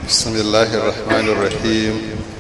بسم الله الرحمن الرحيم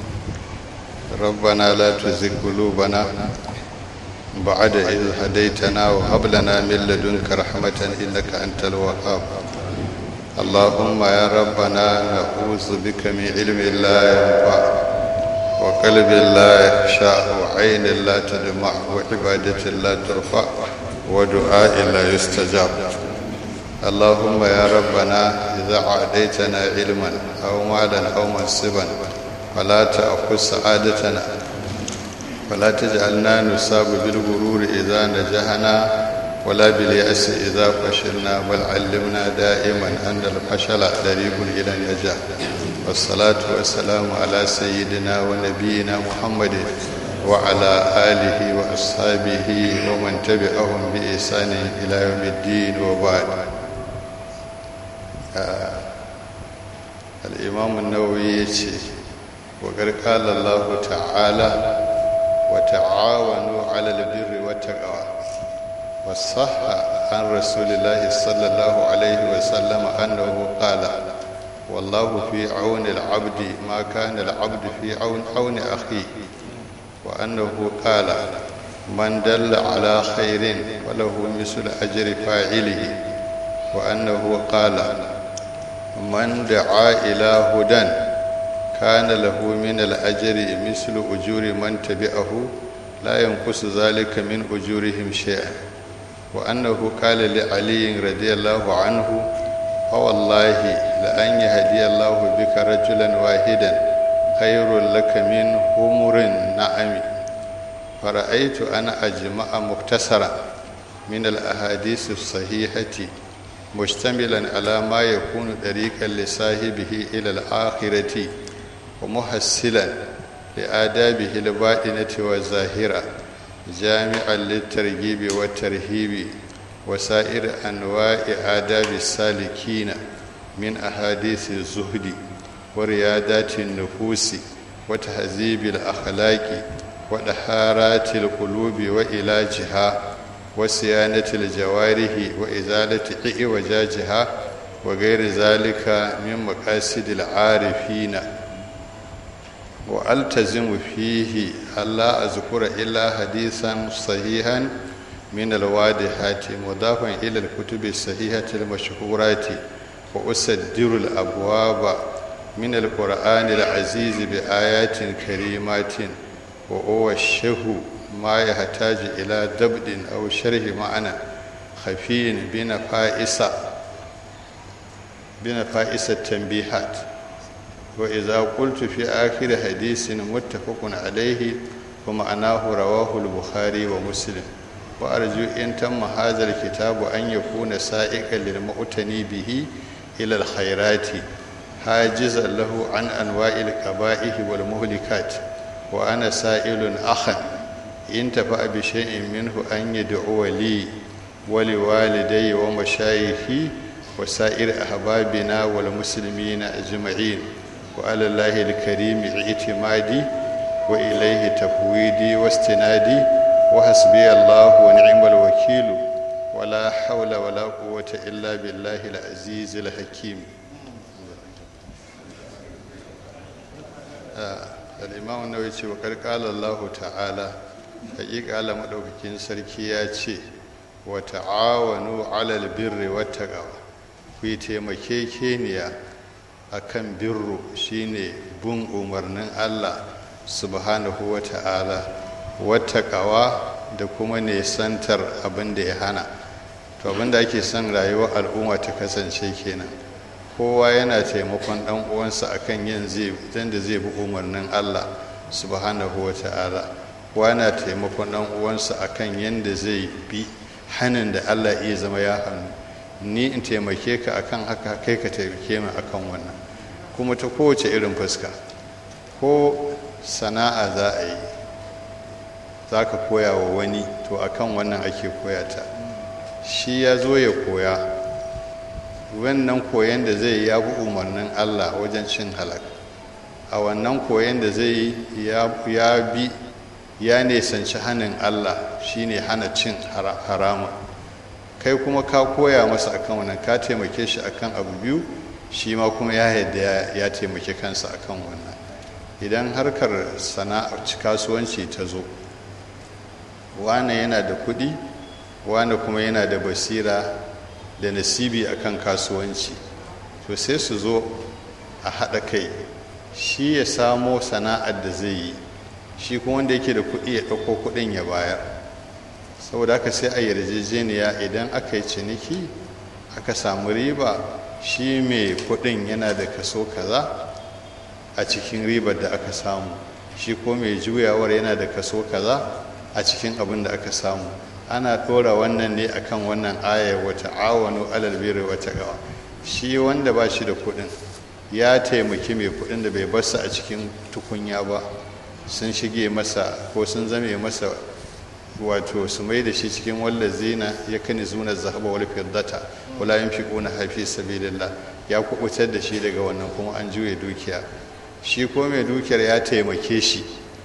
ربنا لا تزغ قلوبنا بعد إذ هديتنا وهب لنا من لدنك رحمة إنك أنت الوهاب اللهم يا ربنا نعوذ بك من علم لا ينفع وقلب لا يخشع وعين لا تدمع وعبادة لا ترفع ودعاء لا يستجاب اللهم يا ربنا إذا عاديتنا علما أو مالا أو منصبا فلا تأخذ سعادتنا ولا تجعلنا نصاب بالغرور إذا نجحنا ولا باليأس إذا فشلنا بل علمنا دائما أن الفشل طريق إلى النجاح والصلاة والسلام على سيدنا ونبينا محمد وعلى آله وأصحابه ومن تبعهم بإحسان إلى يوم الدين وبعد آه الإمام النووي يتي وقد قال الله تعالى وتعاونوا على البر والتقوى وصح عن رسول الله صلى الله عليه وسلم أنه قال والله في عون العبد ما كان العبد في عون عون أخيه وأنه قال من دل على خير وله مثل أجر فاعله وأنه قال من دعا إلى هدى كان له من الأجر مثل أجور من تبعه لا ينقص ذلك من أجورهم شيئا وأنه قال لعلي رضي الله عنه فوالله لأن يهدي الله بك رجلا واحدا خير لك من همر النعم فرأيت أنا أجمع مختصرا من الأحاديث الصحيحة مشتملا على ما يكون طريقا لصاحبه إلى الآخرة ومحسلا لآدابه الباطنة والظاهرة جامعا للترغيب والترهيب وسائر أنواع آداب السالكين من أحاديث الزهد وريادات النفوس وتهذيب الأخلاق ودحارات القلوب وعلاجها وصيانة الجوارح وإزالة إعوجاجها وغير ذلك من مقاصد العارفين وألتزم فيه ألا أذكر إلا حديثا صحيحا من الوادحات مضافا إلى الكتب الصحيحة المشهورات وأسدر الأبواب من القرآن العزيز بآيات كريمات وأوشه ما يحتاج إلى دبد أو شرح معنى خفي بنفائس بنفائس التنبيهات وإذا قلت في آخر حديث متفق عليه ومعناه رواه البخاري ومسلم وأرجو إن تم هذا الكتاب أن يكون سائقا للمؤتني به إلى الخيرات حاجزا له عن أنواع القبائح والمهلكات وأنا سائل أخا إن تفع بشيء منه أن يدعو لي ولوالدي ومشايخي وسائر أحبابنا والمسلمين أجمعين وعلى الله الكريم اعتمادي وإليه تفويدي واستنادي وحسبي الله ونعم الوكيل ولا حول ولا قوة إلا بالله العزيز الحكيم آه. الإمام النووي وقد قال الله تعالى حقيقة الله مدوكين سركي يا ce wa ta'awanu 'alal birri wat taqwa ku yi taimakekeniya akan birru shine bin umarnin Allah subhanahu wa ta'ala wat taqwa da kuma nesantar abin da ya hana to abin da ake son rayuwar al'umma ta kasance kenan kowa yana taimakon dan uwansa akan yin zai da zai bi umarnin Allah subhanahu wa ta'ala kowa yana taimakon dan uwansa akan yanda zai bi hanin da Allah iya zama ya hannu ni in taimake ka akan haka kai ka taimake min akan wannan kuma ta kowace irin fuska ko sana'a za a yi za ka koya wa wani to akan wannan ake koya ta shi ya zo ya koya wannan koyon da zai ya bi umarnin Allah wajen cin halak a wannan koyon da zai ya bi ya nesanci hannun Allah shine hana cin haramun kai kuma ka koya masa akan wannan ka taimake shi akan abu biyu shi ma kuma ya yadda ya taimaki kansa akan wannan idan harkar sana'ar kasuwanci ta zo wane yana da kuɗi wane kuma yana da basira da nasibi akan kasuwanci to sai su zo a haɗa kai shi ya samo sana'ar da zai yi shi kuma wanda yake da kuɗi ya ɗauko kuɗin ya bayar saboda haka sai a yarjejeniya idan aka yi ciniki aka samu riba shi mai kuɗin yana da kaso kaza a cikin ribar da aka samu shi ko mai juyawar yana da kaso kaza a cikin abin da aka samu ana ɗora wannan ne akan wannan aya wata awanu alal birri wata gawa shi wanda ba shi da kuɗin ya taimaki mai kuɗin da bai barsa a cikin tukunya ba sun shige masa ko sun zame masa wato su mai da shi cikin wallazina ya kani zuna zahaba wal fiddata wala yunfiquna hafi sabilillah ya kubutar da shi daga wannan kuma an juye dukiya shi ko mai dukiyar ya taimake shi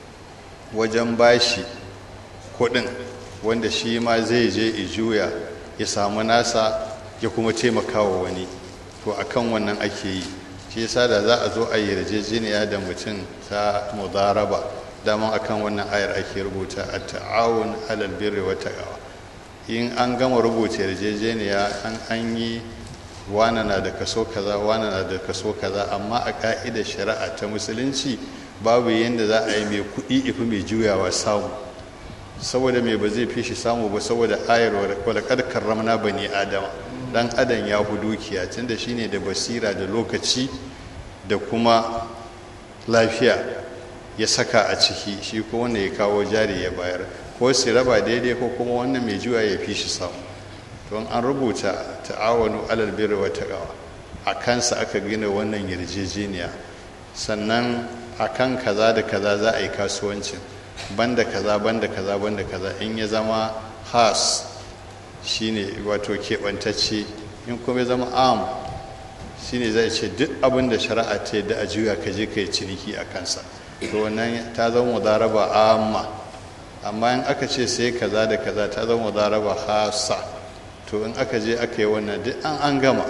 wajen bashi kuɗin wanda shi ma zai je i juya ya samu nasa ya kuma taimaka wa wani to akan wannan ake yi shi yasa da za a zo a yi yarjejeniya da mutum ta mudaraba daman akan wannan ayar ake rubuta a ta'awun alal birri wa taqwa in an gama rubuta yarjejeniya an an yi wana na da kaso kaza wana na da kaso kaza amma a ka'idar shari'a ta musulunci babu yadda za a yi mai kuɗi ifi mai juyawa samu saboda mai ba zai fi shi samu ba saboda ayar walakar karramna bani adama dan adam ya fi dukiya tunda shine da basira da lokaci da kuma lafiya ya saka a ciki shi ko wanda ya kawo jari ya bayar ko su raba daidai ko kuma wannan mai juya ya fi shi samu don an rubuta ta'awanu alal birri wa taqwa a kansa aka gina wannan yarjejeniya sannan akan kaza da kaza za a yi kasuwancin banda kaza banda kaza banda kaza in ya zama has shine wato keɓantacce in kuma ya zama am shine zai ce duk abin da shari'a ta yadda a juya ka je ka yi ciniki a kansa to wannan ta zama mudaraba amma amma in aka ce sai kaza da kaza ta zama mudaraba hasa to in aka je aka yi wannan duk an an gama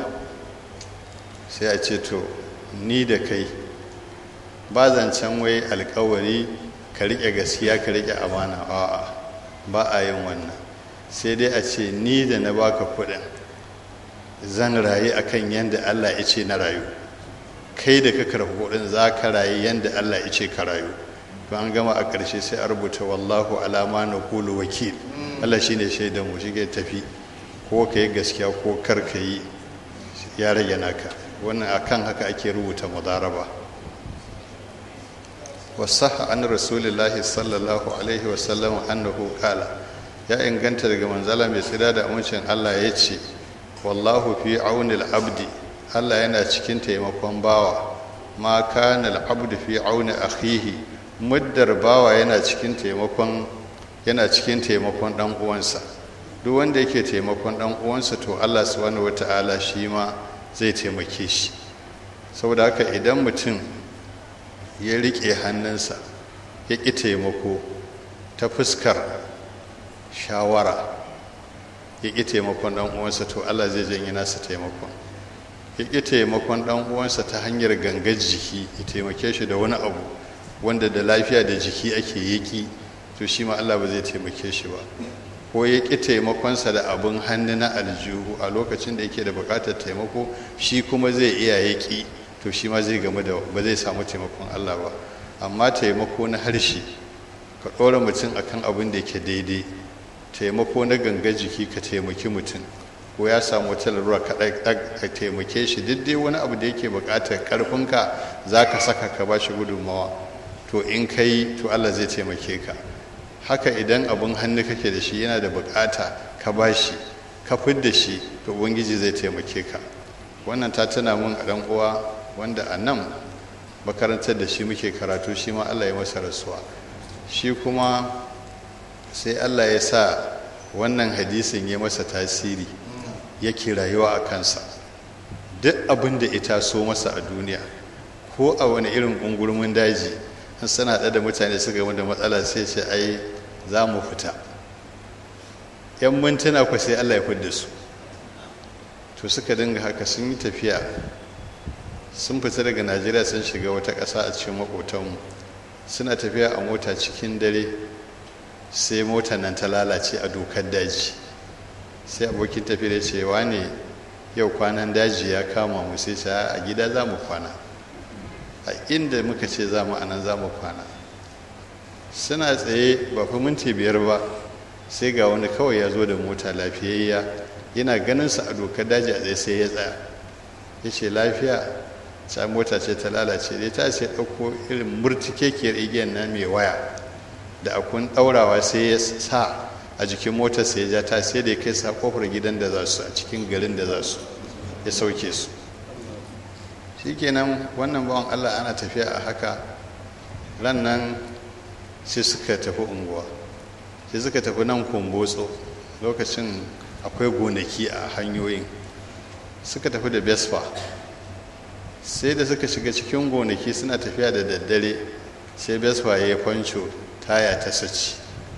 sai a ce to ni da kai ba zancen wai alkawari ka riƙe gaskiya ka riƙe amana a'a ba a yin wannan sai dai a ce ni da na baka kuɗin zan rayu akan yadda Allah ya ce na rayu kai da ka karɓi kuɗin za ka rayu yadda Allah ya ce ka rayu to an gama a ƙarshe sai a rubuta wallahu alama na kulu wakil Allah shi ne shaidan mu shige tafi ko ka yi gaskiya ko kar ka yi ya rage naka wannan akan haka ake rubuta mudaraba wasaha an rasulillahi sallallahu alaihi wasallam annahu kala ya inganta daga manzala mai tsira da amincin Allah ya ce wallahu fi aunil abdi Allah yana cikin taimakon bawa ma kana al-abdu fi auni akhihi muddar bawa yana cikin taimakon yana cikin taimakon dan uwansa duk wanda yake taimakon dan uwansa to Allah subhanahu wataala shi ma zai taimake shi saboda haka idan mutum ya riƙe hannunsa ya ƙi taimako ta fuskar shawara ya ƙi taimakon ɗan uwansa to Allah zai janye nasa taimakon ya ƙi taimakon ɗan uwansa ta hanyar gangar jiki ya taimake shi da wani abu wanda da lafiya da jiki ake yaƙi to shi ma Allah ba zai taimake shi ba ko ya ƙi taimakonsa da abin hannu na aljihu a lokacin da yake da buƙatar taimako shi kuma zai iya yaƙi to shi ma zai game da ba zai samu taimakon Allah ba amma taimako na harshe ka ɗora mutum akan abin da yake daidai taimako na ganga jiki ka taimaki mutum ko ya samu wata larura ka taimake shi duk dai wani abu da yake buƙatar ƙarfinka za ka saka ka ba shi gudunmawa to in ka yi to Allah zai taimake ka haka idan abin hannu kake da shi yana da buƙata ka ba shi ka fidda shi to ubangiji zai taimake ka wannan ta tuna mun a ɗan uwa wanda a nan makarantar da shi muke karatu shi ma allah ya masa rasuwa shi kuma sai allah ya sa wannan hadisin ya masa tasiri yake rayuwa a kansa duk abin da ita so masa a duniya ko a wani irin ƙungurmin daji an sana da mutane suka gama da matsala sai ce ai za mu fita yan mintuna ku sai allah ya fidda su to suka dinga haka sun yi tafiya sun fita daga najeriya sun shiga wata ƙasa a cikin maƙotanmu suna tafiya a mota cikin dare sai motar nan ta lalace a dokar daji sai abokin tafiya cewa ne yau kwanan daji ya kama mu sai ce a gida za mu kwana a inda muka ce za mu anan za mu kwana suna tsaye ba fi minti biyar ba sai ga wani kawai ya zo da mota lafiyayya yana ganin sa a dokar daji a tsaye sai ya tsaya ya ce lafiya ta mota ce ta lalace dai ta ce ɗauko irin murtikekiyar igiyar nan mai waya da akun ɗaurawa sai ya sa a jikin motar sai ya ja ta sai da ya kai sa kofar gidan da za su a cikin garin da za su ya sauke su shikenan wannan bawan allah ana tafiya a haka ran nan sai suka tafi unguwa sai suka tafi nan kumbotso lokacin akwai gonaki a hanyoyin suka tafi da vespa sai da suka shiga cikin gonaki suna tafiya da daddare sai vespa ya yi fanco taya ta saci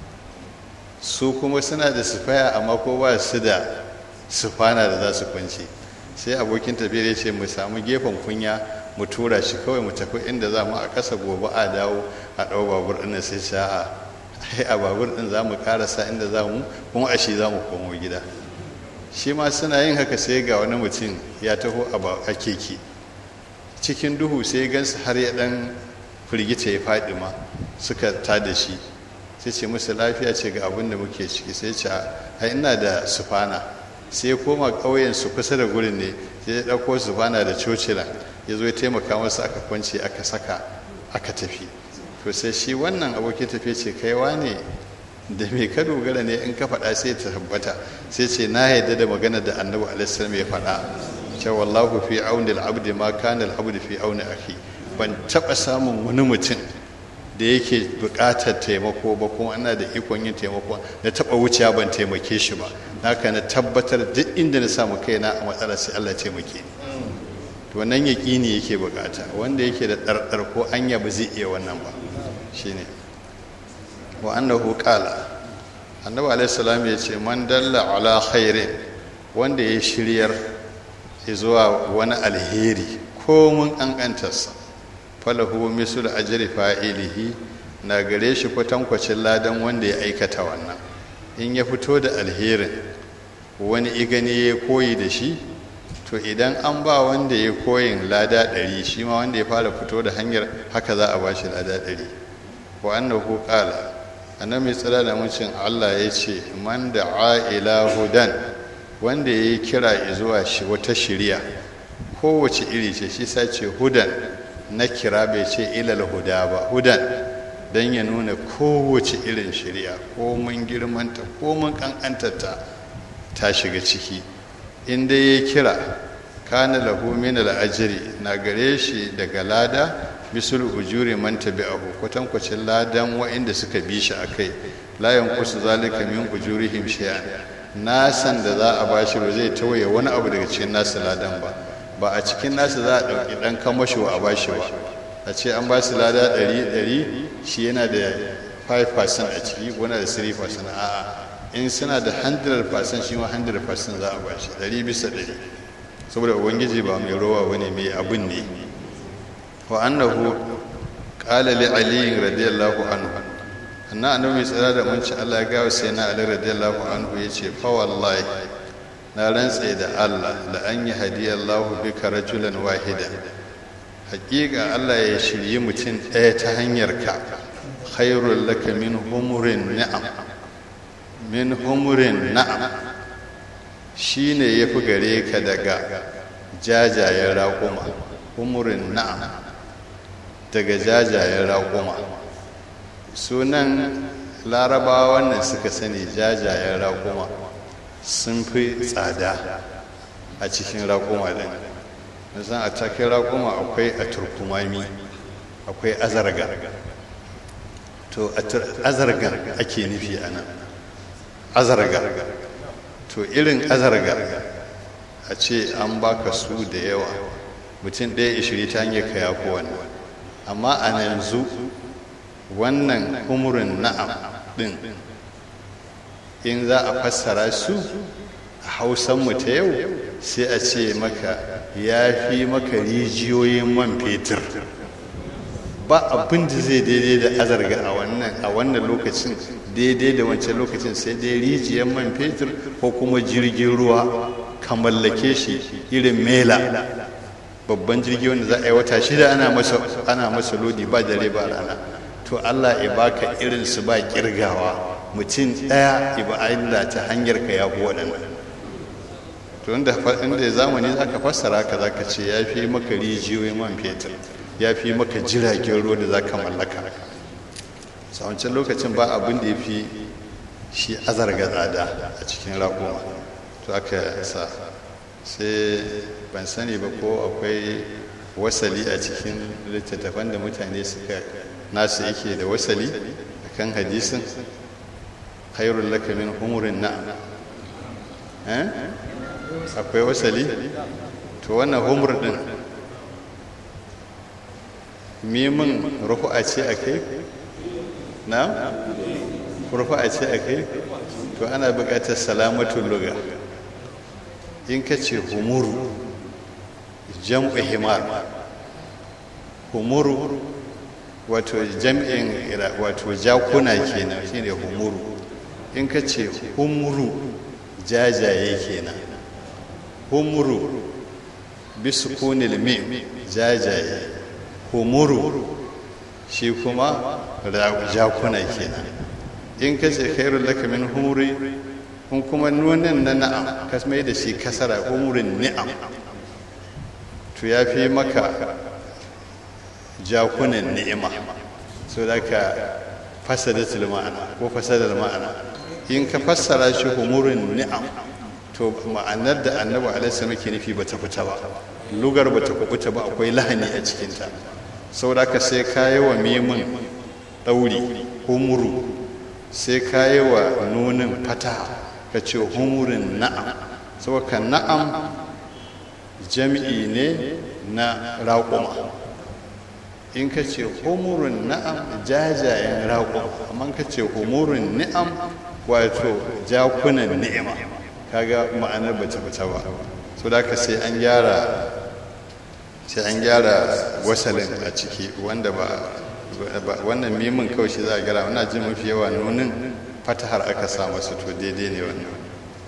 su kuma suna da sufaya amma ko ba su da sufana da za su kwance sai abokin tafiyar ya ce mu samu gefen kunya mu tura shi kawai mu tafi inda za mu a kasa gobe a dawo a ɗau babur ɗin sai sha'a ai a babur ɗin za mu karasa inda za mu kuma a shi za mu komo gida shi ma suna yin haka sai ga wani mutum ya taho a keke cikin duhu sai gansu har ya ɗan firgita ya faɗi ma suka ta da shi sai ce musu lafiya ce ga abin da muke ciki sai ce ai ina da sufana sai ya koma ƙauyen su kusa da gurin ne sai ya ɗauko sufana da cocila ya zo ya taimaka masu aka kwance aka saka aka tafi to sai shi wannan abokin tafiya ce kaiwa ne da me ka dogara ne in ka faɗa sai ta tabbata sai ce na yarda da magana da annabi alaihissalam ya faɗa ce wallahu fi auni al-abdi ma kana al-abdi fi auni akhi ban taɓa samun wani mutum da yake buƙatar taimako ba kuma ana da ikon yin taimako na taɓa wuciya ban taimake shi ba haka na tabbatar duk inda na samu kaina a matsala sai Allah taimake ni to wannan yaƙini yake buƙata wanda yake da ɗarɗar ko anya ba zai iya wannan ba shine wa annahu qala annabi alaihi salam ya ce man dalla ala khairin wanda ya shiryar zuwa wani alheri ko mun ƙanƙantarsa falahu misul ajri fa'ilihi na gare shi kwatankwacin ladan wanda ya aikata wannan in ya fito da alherin wani igani ya koyi da shi to idan an ba wanda ya koyin lada ɗari shi ma wanda ya fara fito da hanyar haka za a ba shi lada ɗari wa annahu qala annabi tsira da mucin Allah ya ce man da'a ila hudan wanda ya yi kira zuwa shi wata shiriya kowace iri ce shi sace hudan na kira bai ce ilal huda ba hudan don ya nuna kowace irin shirya ko mun girmanta ko mun kankantarta ta shiga ciki inda ya kira kana lahu min al'ajiri na gare shi daga lada bisul ujuri man tabi'ahu kwatankwacin ladan wa'inda suka bi shi akai la yanqusu zalika min ujurihim shay'an nasan da za a bashi ba zai tawaye wani abu daga cikin nasu ladan ba ba a cikin nasu za a ɗauki ɗan kamasho a bashi ba a ce an ba su lada ɗari ɗari shi yana da 5% a ciki wani da 3% a'a in suna da 100% shi ma 100% za a bashi ɗari bisa ɗari saboda ubangiji ba mai rowa wani mai abin ne wa annahu qala li ali radiyallahu anhu anna annabi tsira da mun ci Allah ya gawo sai na ali radiyallahu anhu yace fa wallahi na rantse da Allah da an yi hadiyallahu bika rajulan wahida hakika Allah ya shirye mutum ɗaya ta hanyar ka khairul laka min humurin na'am min humurin na'am shine yafi gare ka daga jajayen raƙuma humurin na'am daga jajayen raƙuma sunan larabawa wannan suka sani jajayen raƙuma sun fi tsada a cikin raƙuma ɗin nisan a cikin raƙuma akwai a turkumami akwai azarga to azarga ake nufi a nan azarga to irin azarga a ce an baka su da yawa mutum ɗaya ishiri ta hanyar ka yafi wannan amma a yanzu wannan umurin na'am ɗin in za a fassara su a hausanmu ta yau sai a ce maka ya fi maka rijiyoyin man fetur ba abin da zai daidai da azarga a wannan a wannan lokacin daidai da wancan lokacin sai dai rijiyar man fetur ko kuma jirgin ruwa ka mallake shi irin mela babban jirgi wanda za a yi wata shida ana masa ana masa lodi ba dare ba rana to Allah ya baka irin su ba kirgawa mutum ɗaya iba Allah ta hanyar ka ya waɗannan to inda inda zamani zaka fassara ka zaka ce ya fi maka rijiyoyin man fetur ya fi maka jiragen ruwa da zaka mallaka a wancan lokacin ba abin da ya fi shi azarga tsada a cikin raƙuma to aka sa sai ban sani ba ko akwai wasali a cikin littattafan da mutane suka nasu yake da wasali a kan hadisin khairun laka min humurin na akwai wasali to wannan humur din mimin rufu'a ce a kai na rufu'a ce a kai to ana buƙatar salamatun luga in ka ce humuru jam'u himar humuru wato jam'in wato jakuna kenan shine humuru in ka ce humuru jajaye kenan humuru bisukunil mim jajaye humuru shi kuma jakuna kenan in ka ce khairul laka min humuri in kuma nunin na na'am ka mai da shi kasara umurin ni'am to ya fi maka jakunan ni'ima so da ka fasadatul ma'ana ko fasadar ma'ana in ka fassara shi umurin ni'am to ma'anar da annabi alaihi muke nufi ba ta fita ba lugar ba ta kubuta ba akwai lahani a cikinta saboda ka sai kayi wa mimin ɗauri humuru sai kayi wa nunin fata ka ce humurin na'am saboda na'am jami'i ne na raƙuma in ka ce humurin na'am jajayen raƙuma amma ka ce humurin ni'am wato jakunan ni'ima kaga ma'anar bata fita ba so da ka sai an gyara sai an gyara wasalin a ciki wanda ba wannan mimin kawai shi za a gyara wana jin mafi yawa nunin fatahar aka sa masa to daidai ne wannan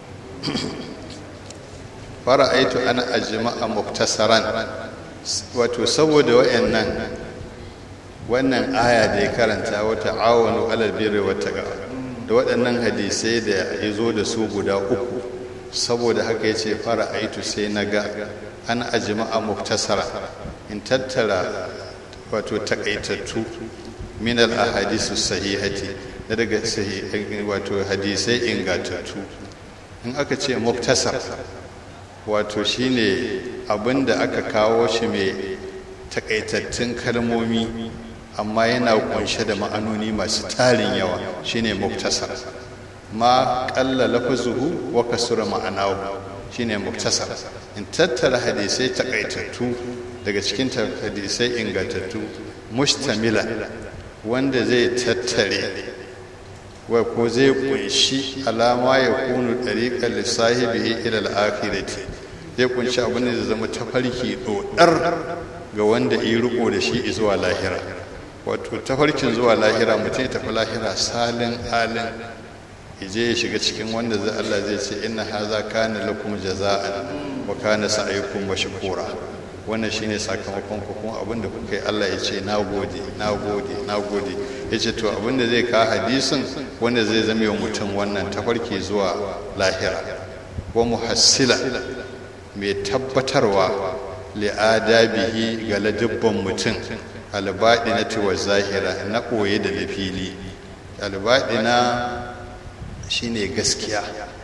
fara aitu ana ajma'a muktasaran wato saboda wayannan wannan aya da ya karanta wata awanu alal birri wata da waɗannan hadisai da ya zo da su guda uku saboda haka ya ce fara aitu sai na ga an ajma'a muktasara in tattara wato takaitattu min al ahadisu sahihati da daga wato hadisai ingantattu in aka ce muktasar wato shine abin da aka kawo shi mai takaitattun kalmomi amma yana kunshe da ma'anoni masu tarin yawa shine muktasar ma ƙalla lafazuhu wa kasura ma'anahu shine muktasar in tattara hadisai takaitattu daga cikin hadisai ingantattu mustamila wanda zai tattare wa ko zai kunshi alama ya kunu ɗariƙar lissahibihi ila al'akhirati zai kunshi abin da zai zama tafarki ɗoɗar ga wanda yi riko da shi zuwa lahira wato tafarkin zuwa lahira mutum ya tafi lahira salin halin je ya shiga cikin wanda zai Allah zai ce inna haza kana lakum jaza'an wa kana sa'aykum mashkura wannan shine sakamakon ku kuma abin da kuka yi Allah ya ce nagode nagode nagode yace to abin da zai ka hadisin wanda zai zama wa mutum wannan tafarki zuwa lahira wa muhassila mai tabbatarwa li'adabihi ga ladubban mutum albaɗina wa zahira na ɓoye da na fili albaɗina shine gaskiya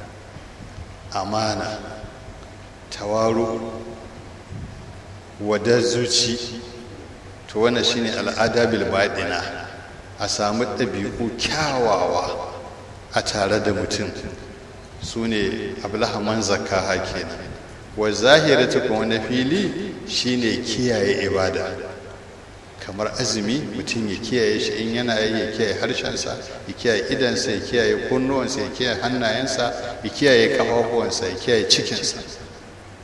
amana tawaru wadar zuci to wannan shine al'adabil baɗina a samu ɗabi'u kyawawa a tare da mutum su ne ablahaman zakaha kenan wa zahirata kuma na fili shine kiyaye ibada kamar azumi mutum ya kiyaye shi in yana yi ya kiyaye harshensa ya kiyaye idansa ya kiyaye kunnuwansa ya kiyaye hannayensa ya kiyaye kafafuwansa ya kiyaye cikinsa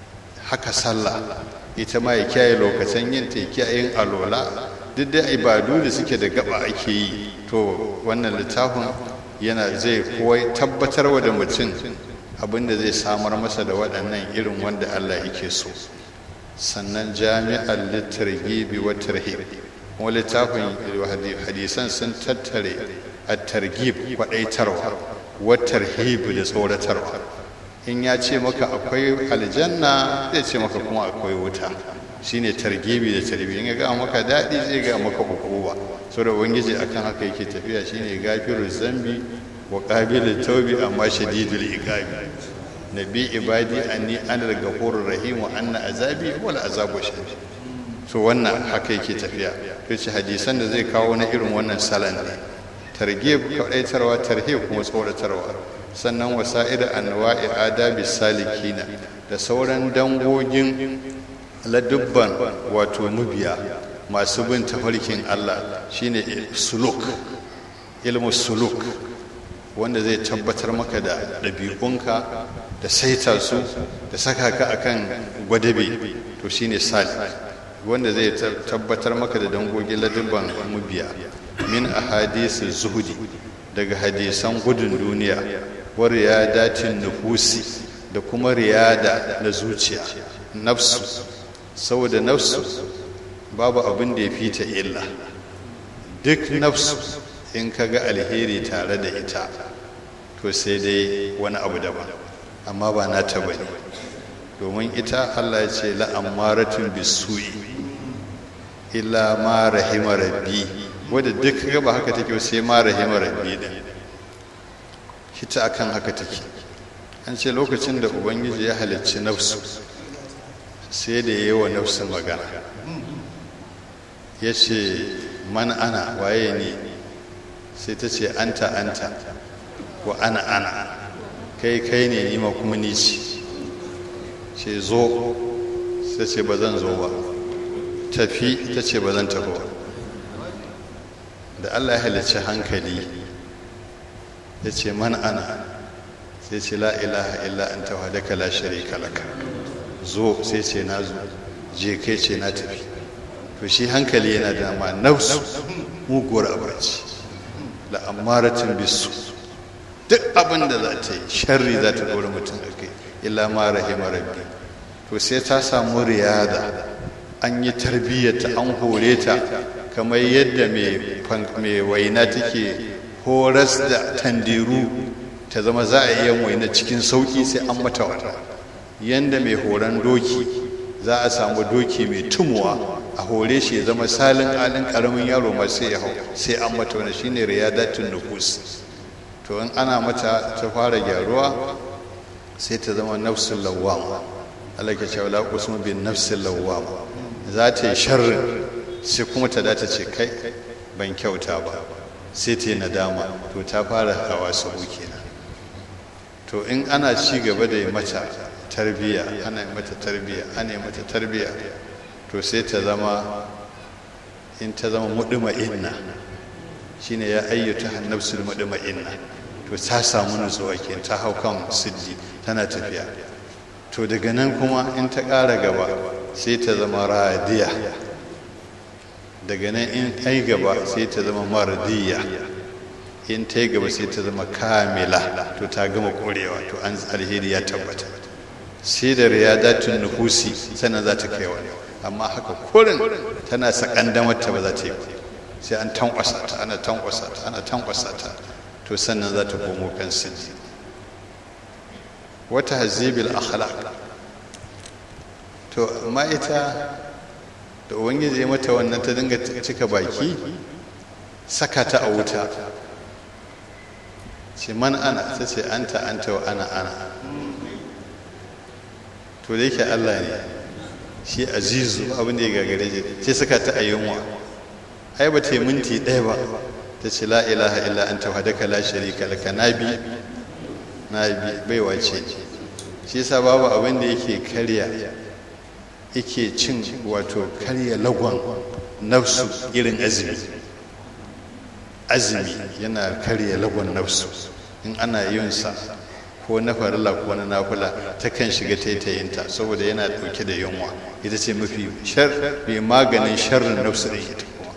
haka sallah ita ma ya kiyaye lokacin yin ta kiyayen alola duk da ibadu da suke da gaba ake yi to wannan littafin yana zai kowai tabbatarwa da mutum abinda zai samar masa da waɗannan irin wanda Allah yake so sannan jami'ar littargibi wa tarhib kuma littafin hadisan sun tattare a targib kwaɗaitarwa wa tarhib da tsoratarwa in ya ce maka akwai aljanna zai ce maka kuma akwai wuta shine targibi da tarbi in ya ga maka daɗi zai ga maka hukuma so da ubangiji akan haka yake tafiya shine gafiru zambi wa qabilu tawbi amma shadidul iqabi nabi ibadi anni ana al-ghafurur rahim wa anna azabi wal azabu shadid so wannan haka yake tafiya to ce hadisan da zai kawo na irin wannan salan ne targhib kadaitarwa tarhib kuma tsoratarwa sannan wasa'ida anwa'i adabi salikina da sauran dangogin ladubban wato mubiya masu bin tafarkin Allah shine suluk ilmu suluk wanda zai tabbatar maka da ɗabi'unka da saita su da saka ka akan gwadabe to shine sali wanda zai tabbatar maka da dangogin ladubban mubiya min ahadisi zuhudi daga hadisan gudun duniya wa riyadatin nufusi da kuma riyada na zuciya nafsu saboda nafsu babu abin da ya fi ta illa duk nafsu in ka ga alheri tare da ita to sai dai wani abu daban amma ba na ta bane domin ita Allah ya ce la'ammaratun bisu'i illa ma rahima rabbi wadda duk ga ba haka take sai ma rahima rabbi din ita akan haka take an ce lokacin da ubangiji ya halicci nafsu sai da yi wa nafsu magana ya ce man ana waye ne sai ta ce anta anta wa ana ana kai kai ne nima kuma ni ce ce zo sai ce ba zan zo ba tafi ta ce ba zan tafi ba da allah ya halicci hankali ya ce man ana sai ce la ilaha illa anta wahdaka la sharika laka zo sai ce na zo je kai ce na tafi to shi hankali yana da ma nafsu muguwar abarci la amaratin bisu duk abin da za ta yi sharri za ta dora mutum a kai illa ma rahima rabbi to sai ta samu riyada an yi tarbiyyata an hore ta kamar yadda mai waina take horas da tandiru ta zama za a iya waina cikin sauki sai an mata wata yadda mai horon doki za a samu doki mai tumuwa a hore shi ya zama salin alin karamin yaro ma sai ya hau sai an mata wani shine riyadatun nufus to in ana mata ta fara gyaruwa sai ta zama nafsul lawwam Allah ke cewa la usmu bin nafsil lawwam za ta yi sharrin sai kuma ta dace ce kai ban kyauta ba sai ta yi nadama to ta fara hawa su kenan to in ana ci gaba da yi mata tarbiya ana yi mata tarbiya ana yi mata tarbiya to sai ta zama in ta zama muduma inna shine ya ayyuta hannabsul muduma inna to ta samu nutsuwa ke ta hau kan siddi tana tafiya to daga nan kuma in ta ƙara gaba sai ta zama radiya daga nan in ta yi gaba sai ta zama mardiya in ta yi gaba sai ta zama kamila to ta gama ƙorewa to an alheri ya tabbata sai da riyadatun nufusi sannan za ta kai wani amma haka kurin tana sakandamar ta ba za ta yi ba sai an tankwasa ta ana tankwasa ta ana tankwasa ta to sannan za ta komo kan sirri wata hazibil akhlaq to amma ita da ubangiji ya mata wannan ta dinga cika baki saka ta a wuta ce man ana ta ce anta anta wa ana ana to da yake Allah ne shi azizu abin da ya gagare shi sai saka ta a yunwa ai ba ta yi minti ɗaya ba ta ce la ilaha illa anta wahdaka la sharika laka nabi nabi baiwa ce shi yasa babu abin da yake karya yake cin wato karya lagon nafsu irin azumi azumi yana karya lagon nafsu in ana yin sa ko na farilla ko na nafula takan shiga taitayinta saboda yana dauke da yunwa ita ce mafi shar mai maganin sharrin nafsu ɗin ita kuma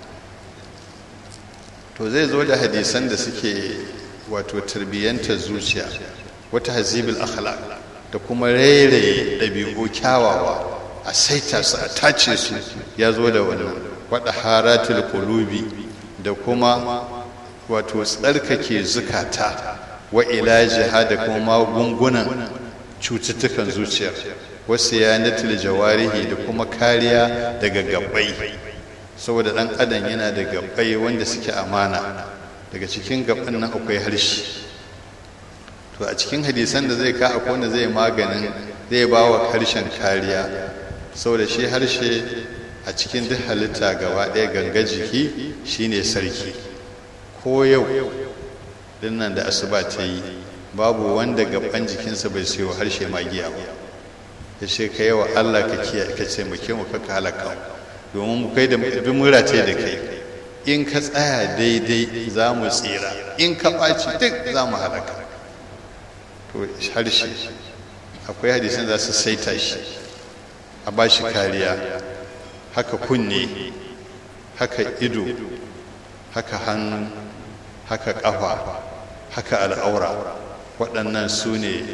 to zai zo da hadisan da suke wato tarbiyyantar zuciya wata hazibul akhlaq da kuma rairaye ɗabi'u kyawawa a saita su a tace su ya zo da wannan wada haratul qulubi da kuma wato tsarkake zukata wa ilajiha da kuma magungunan cututtukan zuciyar wasu yanatul jawarihi da kuma kariya daga gabbai saboda dan adam yana da gabbai wanda suke amana daga cikin gabban nan akwai harshe to a cikin hadisan da zai ka akwai wanda zai maganin zai ba wa harshen kariya saboda shi harshe a cikin duk halitta gaba ɗaya ganga jiki shine sarki ko yau dinnan da asuba ta yi babu wanda gaban jikinsa bai sayo harshe magiya ba ya ce ka yawa allah ka kiyaye ka ce mu mu kaka halaka domin mu kai da bin murate da kai in ka tsaya daidai za mu tsira in ka ɓaci duk za mu halaka to harshe akwai hadisan za su saita shi a ba shi kariya haka kunne haka ido haka hannu haka ƙafa haka al'aura waɗannan su ne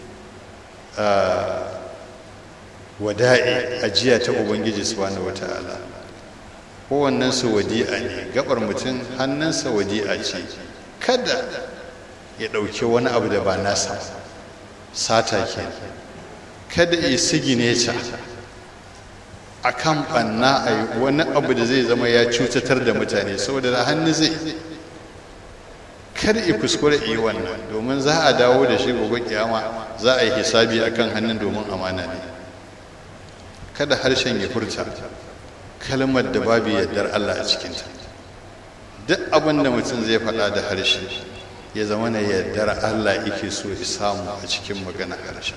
wada'i ajiya ta ubangiji subhanahu wata'ala kowannen su wadi'a ne gabar mutum hannunsa wadi'a ce kada ya ɗauki wani abu da ba nasa sata ke kada ya sigine ta a kan ɓanna a yi wani abu da zai zama ya cutatar da mutane saboda da hannu zai kar i kuskure yi wannan domin za a dawo da shi gobe kiyama za a yi hisabi akan hannun domin amana ne kada harshen ya furta kalmar da babu yardar Allah a cikinta duk abin da mutum zai faɗa da harshe ya zama na yardar Allah yake so ya samu a cikin magana harshe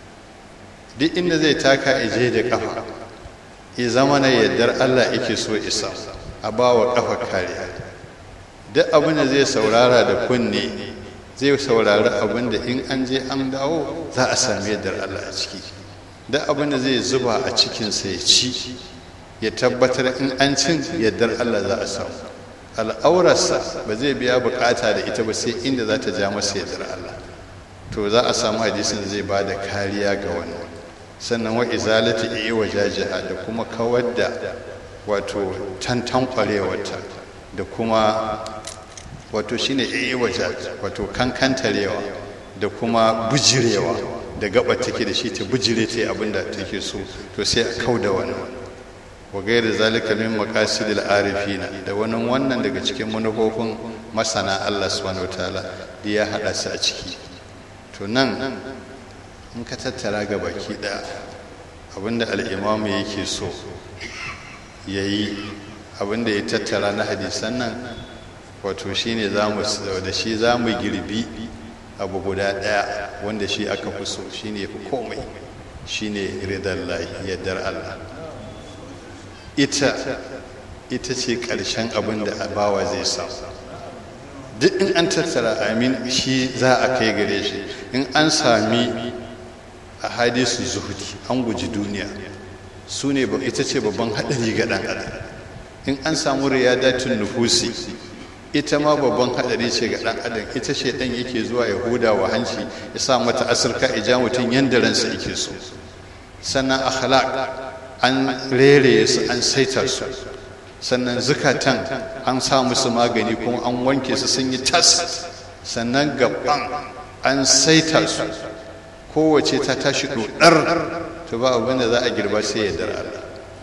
duk inda zai taka ije da kafa ya zama na yardar Allah yake so ya samu a ba wa kafa kariya duk abin da zai saurara da kunne zai saurari abin da in an je an dawo za a sami yardar Allah a ciki duk abin da zai zuba a cikinsa ya ci ya tabbatar in an cin yardar Allah za a samu al'aurarsa ba zai biya bukata da ita ba sai inda za ta ja masa yardar Allah to za a samu hadisin zai ba da kariya ga wannan sannan wa izalati iya wajajiha da kuma kawar da wato tantan kwarewarta da kuma wato shine iya wato kankantarewa da kuma bujirewa da gaba take da shi ta bujire ta abin da take so to sai a kau da wannan wa gaira zalika min maqasidil arifina da wannan wannan daga cikin manufofin masana Allah subhanahu wataala da ya hada su a ciki to nan in ka tattara ga baki daya abinda al-imam yake so yayi abinda ya tattara na hadisan nan wato shine zamu da shi zamu girbi abu guda daya wanda shi aka fi so shine fi komai shine ridallahi yaddar Allah ita ita ce ƙarshen abin da bawa zai samu duk in an tattara amin shi za a kai gare shi in an sami a hadisu zuhudi an guji duniya su ne ita ce babban haɗari ga ɗan adam in an samu riyadatun nufusi ita ma babban haɗari ce ga ɗan adam ita ce ɗan yake zuwa ya huda wa hanci ya sa mata asirka ija mutum yadda ransa yake so sannan akhlaq an rere su an saita su sannan zukatan an sa musu magani kuma an wanke su sun yi tas sannan gaban an saita su kowace ta tashi dodar to ba abin da za a girba sai ya dar Allah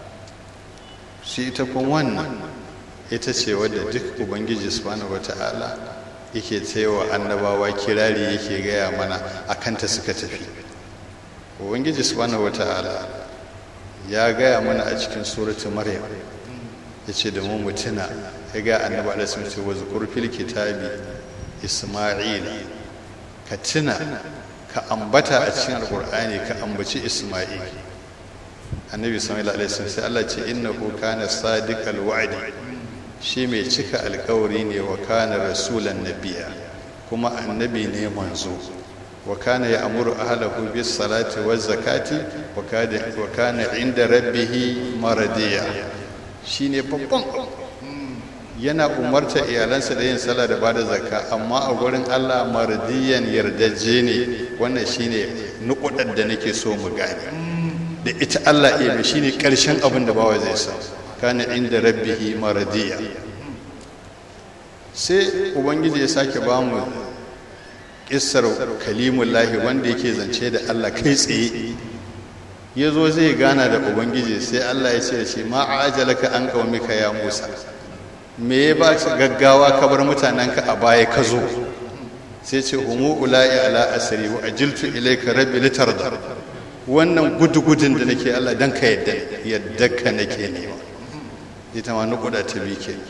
shi ita kun wannan ita ce wadda duk ubangiji subhanahu wata'ala yake tsayawa annabawa kirari yake gaya mana akanta suka tafi ubangiji subhanahu wata'ala ya gaya mana a cikin suratun maryam ya ce da mu mutuna ya ga annabi alaihi ce wa zukur fil kitabi isma'il ka tuna ka ambata a cikin alqur'ani ka ambaci isma'il annabi sallallahu alaihi wasallam sai Allah ce innahu kana sadiqal wa'di shi mai cika alkawari ne wa kana rasulan nabiya kuma annabi ne manzo wa kana ya'muru ahlahu bis salati waz zakati wa kana wa kana inda rabbih maradiya shine babban yana umarta iyalansa da yin sallah da bada zakka amma a gurin Allah mardiyan yardaje ne wannan shine nukudar da nake so mu gane da ita Allah iya shine karshen abin da bawa zai sa kana inda rabbihi maradiya sai ubangiji ya sake ba mu kissar kalimullahi wanda yake zance da Allah kai tsaye ya zo zai gana da ubangiji sai Allah ya ce ce ma a ajalaka an qaumika ya Musa me ya ba gaggawa ka bar mutanenka a baya ka zo sai ce humu ula'i ala asri wa ajiltu ilayka rabbi litarda wannan gudugudun da nake Allah dan ka yadda yadda ka nake nema ita ma nukuda ta bi ke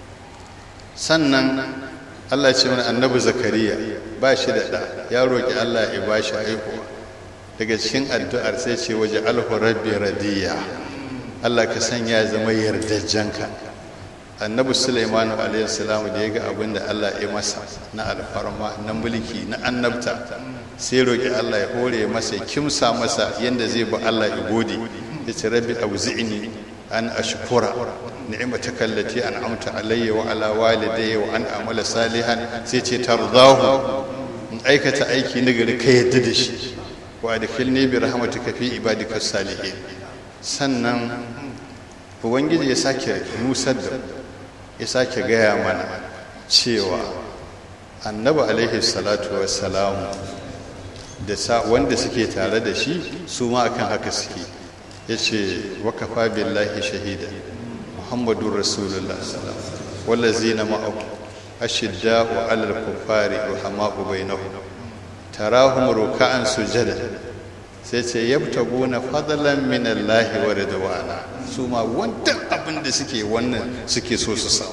sannan Allah ce mana annabi zakariya ba shi da ɗa ya roƙi Allah ya ba shi haihuwa daga cikin addu'ar sai ce waje alhu rabbi radiya Allah ka sanya ya zama yardajjanka annabi Sulaiman alayhi salam da ya ga abin da Allah ya masa na alfarma na mulki na annabta sai roƙi Allah ya hore masa ya kimsa masa yanda zai ba Allah ya gode ya ce rabbi auzi'ni an ashkura ni'mataka allati an'amta alayya wa ala walidayya wa an amala salihan sai ce tardahu in aikata aiki na gari ka yadda da shi wa adkhilni bi rahmatika fi ibadika salihin sannan ubangiji ya sake nusar da ya sake gaya mana cewa annabi alaihi salatu wassalamu da wanda suke tare da shi su ma akan haka suke ya ce wakafa billahi shahida muhammadun rasulullah wallazina ma'ahu ashidda'u 'alal kuffari ruhama'u bainahum tarahum ruk'an sujada sai ce yabtaguna fadlan min Allah wa ridwana su ma wannan abin da suke wannan suke so su sa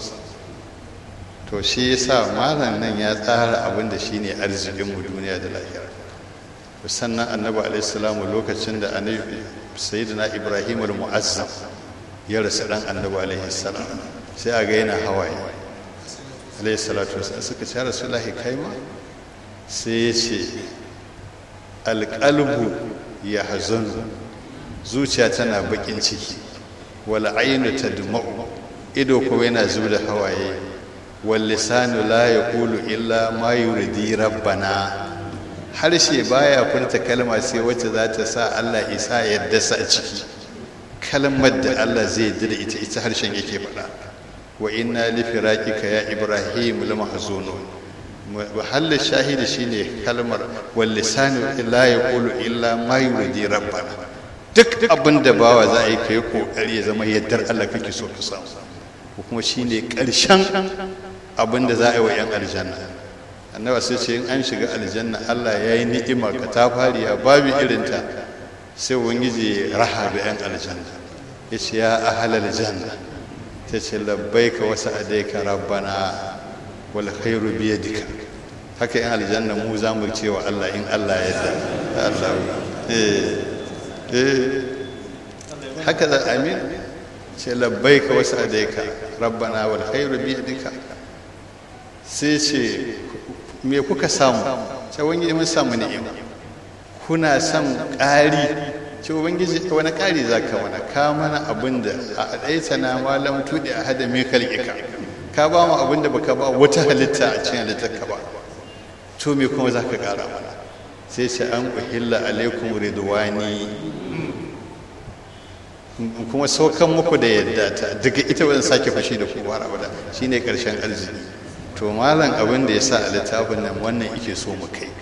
to shi yasa malam nan ya tsara abin da shine arzikin mu duniya da lahira sannan annabi alaihi salamu lokacin da annabi sayyidina ibrahim al-mu'azzam ya rasu dan annabi alaihi salam sai a ga yana hawaye alaihi salatu wasallam suka ce rasulullahi kai ma sai ya ce alqalbu ya hazanu zuciya tana bakin ciki wal ainu tadma'u ido kuma yana zuba da hawaye wal lisanu la yaqulu illa ma yurdi rabbana harshe baya furta kalma sai wacce za ta sa Allah isa yadda sa a ciki kalmar da Allah zai yarda da ita ita harshen yake faɗa wa inna li firaqika ya ibrahim la mahzunun mahallin shahidi shine kalmar wal lisanu la yaqulu illa ma yurdi rabbana duk abin da bawa za a yi kai kokari ya zama yaddar Allah kake so ka samu kuma shine karshen abin da za a yi wa yan aljanna annaba sai ce in an shiga aljanna Allah ya yi ni'ima ka ta fariya babu irinta sai ubangiji raha da yan aljanna ya ce ya ahalal janna ta ce labbaika wasu adaika rabbana wal khairu biyadika haka yan aljanna mu za mu ce wa Allah in Allah ya yarda Allah eh eh haka da amin ce labbaika wasu adaika rabbana wal khairu biyadika sai ce me kuka samu ce wani mun samu ni'ima kuna son ƙari ce ubangiji wani ƙari za ka mana ka mana abin da a ɗaita na malam tuɗi a hada mai kalƙika ka ba mu abin da baka ba wata halitta a cikin halittar ka ba to me kuma za ka ƙara mana sai ce an uhilla alaikum ridwani kuma saukan muku da yadda ta daga ita wani sake fashi da kowa abada shine ƙarshen arziki to malam abin da ya sa a littafin nan wannan ike so mu kai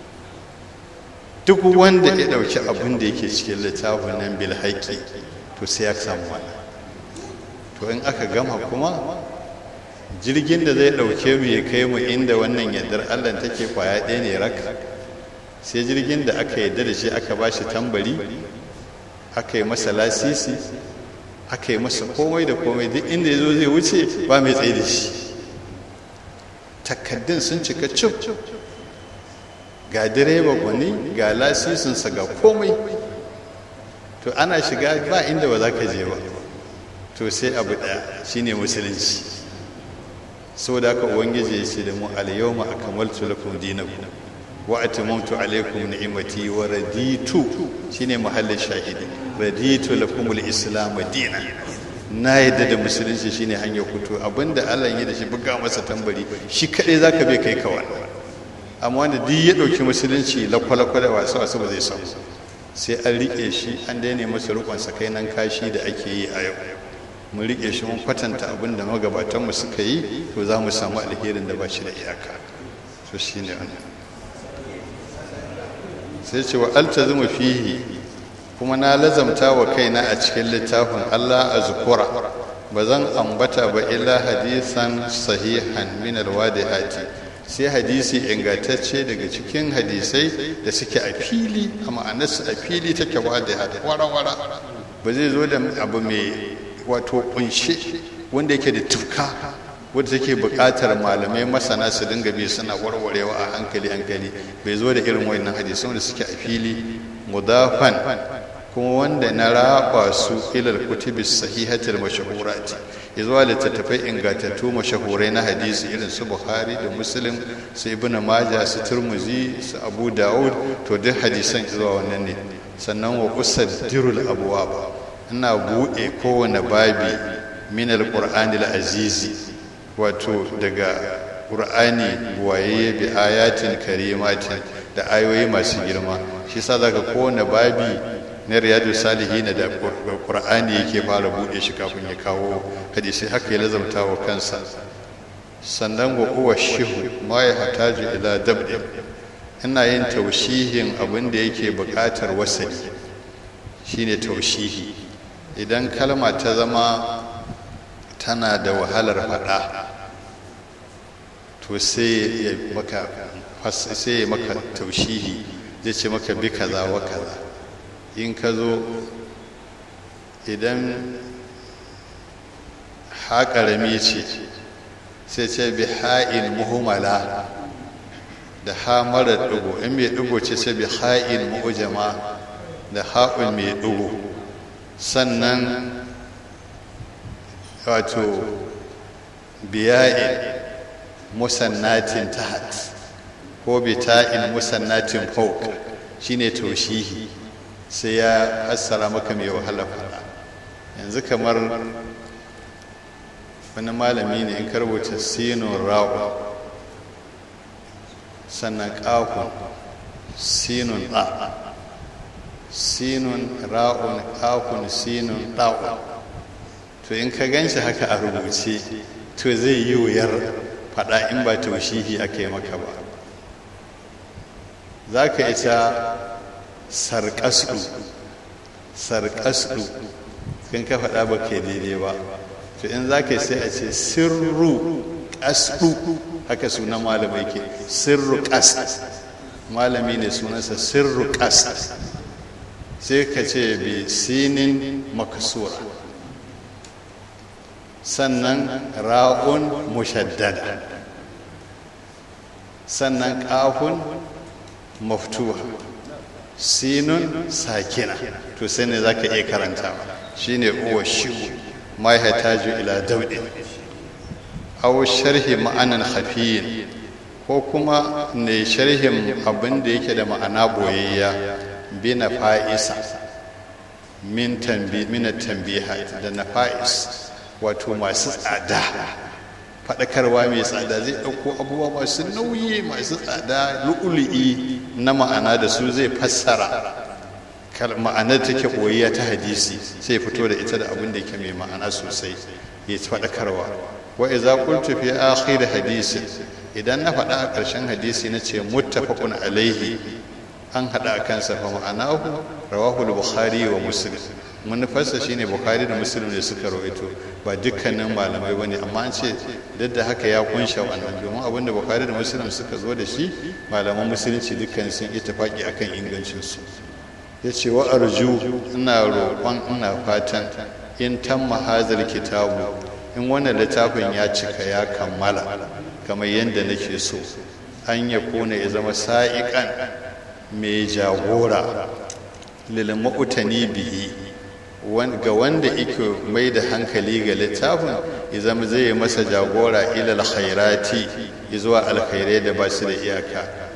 duk wanda ya ɗauki abin da yake cikin littafin nan bil haƙƙi to sai ya samu wannan to in aka gama kuma jirgin da zai ɗauke mu ya kai mu inda wannan yardar allah take kwaya ɗaya ne rak sai jirgin da aka yarda da shi aka ba shi tambari aka yi masa lasisi aka yi masa komai da komai duk inda ya zo zai wuce ba mai tsaye da shi takaddun sun cika cif ga direba gwani ga lasisinsa ga komai to ana shiga ba inda ba za ka je ba to sai abu ɗaya shine musulunci saboda haka ubangiji ya ce da mu alyawma akmaltu lakum dinakum wa atmamtu alaikum ni'mati wa raditu shine mahallin shahidi raditu lakumul islam dinan na yadda da musulunci shine hanyar kuto abinda Allah ya da shi buga masa tambari shi kadai zaka bai kai kawai amma wanda duk ya dauki musulunci lakwalakwa da wasu wasu ba zai samu sai an rike shi an daina masa rukun sakainan kashi da ake yi a yau mun rike shi mun kwatanta abin da magabatanmu suka yi to za mu samu alherin da ba shi da iyaka to shi ne wannan sai ce wa altazimu fihi kuma na lazamta wa kaina a cikin littafin Allah a zukura ba zan ambata ba illa hadisan sahihan min alwadihati sai hadisi ingantacce daga cikin hadisai da suke a fili a ma'anarsu a fili take wadihat wara-wara ba zai zo da abu mai wato kunshe wanda yake da tufka wadda take buƙatar malamai masana su dinga bi suna warwarewa a hankali hankali bai zo da irin wannan hadisai wanda suke a fili mudafan kuma wanda na raba su ilal kutubis sahihatil mashahurati ya zuwa littattafai ingantattu mashahurai na hadisi irin su bukhari da muslim su ibnu maja su turmuzi su abu dawud to duk hadisan zuwa wannan ne sannan wa usaddirul abwab ina buɗe kowane babi min alqur'ani azizi wato daga qur'ani buwaye bi ayatin karimatin da ayoyi masu girma shi yasa zaka kowane babi na riyadu salihin da qur'ani yake fara buɗe shi kafin ya kawo hadisi haka ya lazamta wa kansa sannan wa uwa shihu ma ya hataju ila dabdi ina yin taushihin abin da yake buƙatar wasali shine taushihi idan kalma ta zama tana da wahalar faɗa to sai ya maka sai ya maka taushihi zai ce maka bi kaza wa kaza in ka zo idan haƙarami ce sai ce bi ha'in muhimmala da ha mara ɗigo in mai ɗigo ce sai bi ha'in mu'ujama da ha'un mai ɗigo sannan wato biya'in musannatin tahat ko bita'in musannatin fawq shine taushihi sai ya fassara maka mai wahala fara yanzu kamar wani malami ne in karbuta sinun ra'u sannan ƙahun sinun ɗa sinun ra'un ƙahun sinun ɗa'un to in ka gan shi haka a rubuce to zai yi wuyar faɗa in ba taushihi aka yi maka ba za ka ita sarƙasɗu sarƙasɗu kan ka faɗa ba ke daidai ba to in za ka sai a ce sirru ƙasɗu haka sunan malamai ke sirru ƙas malami ne sunansa sirru ƙas sai ka ce bi sinin makasura sannan ra'un mushaddada sannan ƙafun maftuha sinun sakina to sai ne za ka iya karantawa shine uwa shiwu ma ya taju ila daudi aw sharhi ma'anan hafiyin ko kuma ne sharhin abin da yake da ma'ana boyayya bi na fa'isa min tambi min tambihat da nafa'is wato masu tsada faɗakarwa mai tsada zai ɗauko abubuwa masu nauyi masu tsada lu'ulu'i na ma'ana da su zai fassara ma'anar take ɓoyiya ta hadisi sai fito da ita da abin da yake mai ma'ana sosai ya faɗakarwa wa iza qultu fi akhir hadisi idan na faɗa a ƙarshen hadisi na ce muttafaqun alaihi an haɗa a kansa fa ma'anahu rawahu al-bukhari wa muslim manufarsa shine bukhari da muslim ne suka rawaito ba dukkanin malamai bane amma an ce duk da haka ya kunsha wannan domin abinda bukhari da muslim suka zo da shi malaman musulunci dukkan sun ittifaki akan ingancin su yace wa arju ina roƙon ina fatan in tamma hazal kitabu in wannan littafin ya cika ya kammala kamar yadda nake so an ya kone ya zama sa'iƙan mai jagora lil ma'utani bihi ga wanda ike mai da hankali ga littafin ya zama zai masa jagora ilal khairati zuwa alkhairai da ba su da iyaka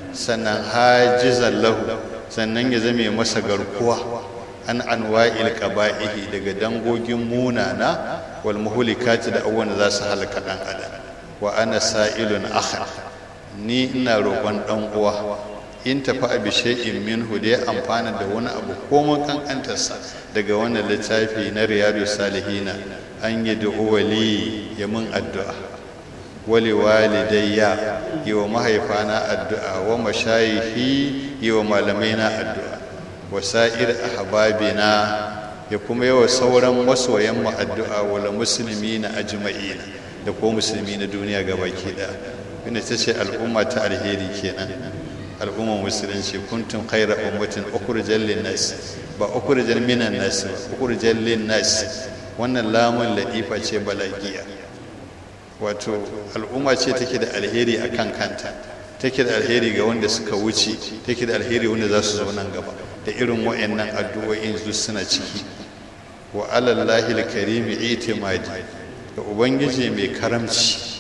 sannan hajizan lahu sannan ya zame masa garkuwa an anwa'il qaba'ihi daga dangogin munana wal muhlikati da abubuwan da za su halaka dan adam wa ana sa'ilun akha ni ina roƙon dan uwa in tafi abi shay'in minhu da ya amfana da wani abu ko mun kankantarsa daga wannan littafi na riyadu salihina an yi da wali ya mun addu'a wali walidayya yi wa mahaifana addu'a wa mashayihi yi wa malamai na addu'a wa sa'ir ahbabina ya kuma yawa sauran masoyan mu addu'a wala musulmi na ajma'ina da ko musulmi na duniya gabaki daya wanda ta ce al'umma ta alheri kenan al'ummar musulunci kuntum khaira ummatin ukhrijal lin-nas ba ukhrijal minan nas ba ukhrijal lin-nas wannan lamun ladifa ce balagiya wato al'umma ce take da alheri akan kanta take da alheri ga wanda suka wuce take da alheri wanda za su zo nan gaba da irin wa'annan addu'o'in su suna ciki wa alallahi alkarimi itimadi ga ubangiji mai karamci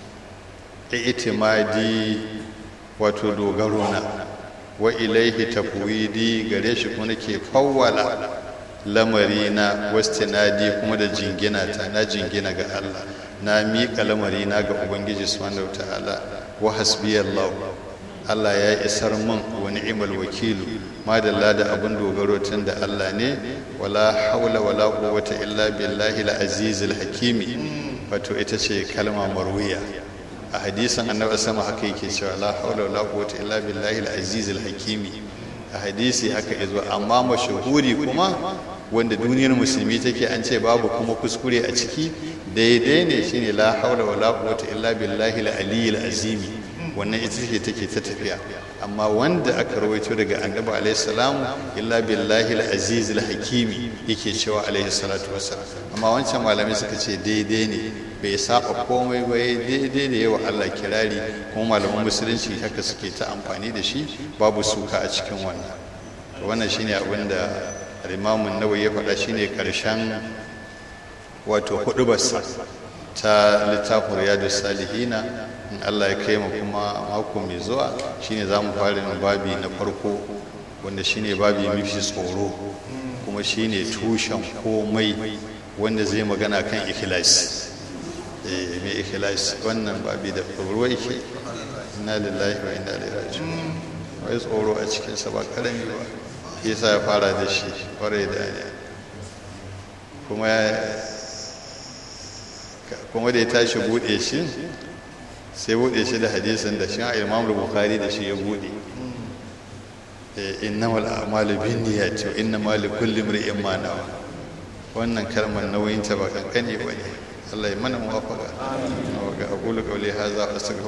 itimadi wato dogaro na wa ilaihi tafwidi gare shi kuma nake fawwala lamari na wastinadi kuma da jingina ta na jingina ga Allah na miƙa lamari na ga ubangiji subhanahu ta'ala wa hasbiyallahu Allah ya isar min wa ni'mal wakilu madalla da abin dogaro tun da Allah ne wala haula wala quwwata illa billahi al-azizil hakimi wato ita ce kalma marwiya a hadisin annabi sama haka yake cewa la haula wala quwwata illa billahi al-aziz al-hakimi a hadisi haka yazo amma mashahuri kuma wanda duniyar musulmi take an ce babu kuma kuskure a ciki daidai ne shine la haula wala quwwata illa billahi al-ali al-azimi wannan ita ce take ta tafiya amma wanda aka rawaito daga annabi alaihi salam illa billahi al-aziz al-hakimi yake cewa alaihi salatu wassalam amma wancan malamai suka ce daidai ne bai saba komai ba daidai da yawa Allah kirari kuma malaman musulunci haka suke ta amfani da shi babu suka a cikin wannan wannan shine abin da al-Imam an-Nawawi ya faɗa shine karshen wato hudubarsa ta littafin Riyadus Salihina in Allah ya kai mu kuma mako mai zuwa shine zamu fara yin babi na farko wanda shine babi mafi tsoro kuma shine tushen komai wanda zai magana kan ikhlasi mai ikhlas wannan babi da tsoro yake inna lillahi wa inna ilaihi raji'un wai tsoro a cikin sa ba karami ba yasa ya fara da shi kwarai da ne kuma kuma da ya tashi bude shi sai bude shi da hadisin da shi Imam Bukhari da shi ya bude innamal a'malu binniyati wa innamal likulli imrin ma nawa wannan kalmar nauyin ta ba kankane ba ne الله يمنع موافقة وأقول قولي هذا وأستغفر